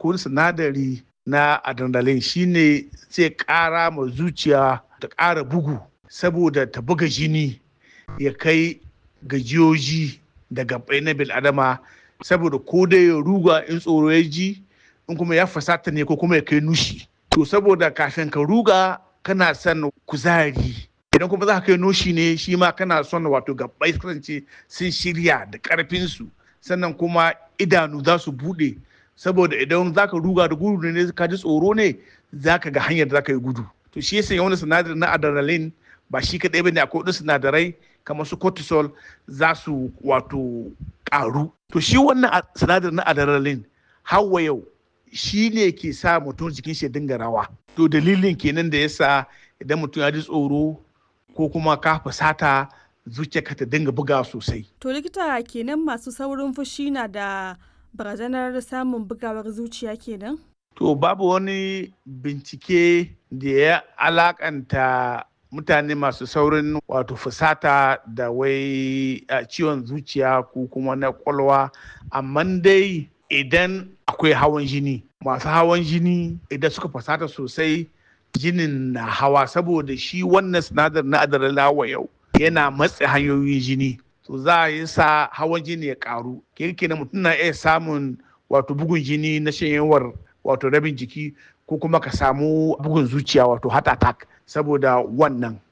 akwai sinadari na adrenaline shine zai ƙara ma zuciya ta ƙara bugu saboda ta buga jini ya kai gajiyoji da gabai na bil'adama saboda ko dai ya ruga in tsoro ya ji in kuma ya fasata ne ko kuma ya kai nushi to saboda kafin ka ruga kana son kuzari idan kuma za ka kai noshi ne shi ma kana son wato gabbai kasance sun shirya da karfinsu sannan kuma idanu za su buɗe saboda idan za ka ruga da gudu ne ka ji tsoro ne za ka ga hanyar da za ka yi gudu to shi yasa wani sinadari na adrenaline ba shi kaɗai ba ne akwai wasu sinadarai kamar su cortisol za su wato ƙaru to shi wannan sinadari na adrenaline hawa yau shi ne ke sa mutum jikin shi dinga rawa to dalilin kenan da yasa idan mutum ya ji tsoro ko kuma ka fusata zuciyarka ta dinga buga sosai to likita kenan masu saurin fushi na da barazanar samun bugawar zuciya kenan to babu wani bincike da ya alakanta mutane masu saurin wato fusata da wai ciwon zuciya ko kuma na kwalwa amma dai idan akwai hawan jini masu hawan jini idan suka fasata sosai jinin na hawa saboda shi wannan sinadar na adrenaline yau yana matse hanyoyin jini to za a yi sa hawan jini ya karu kirki na mutum na iya samun wato bugun jini na shanyewar wato rabin jiki ko kuma ka samu bugun zuciya wato heart attack saboda wannan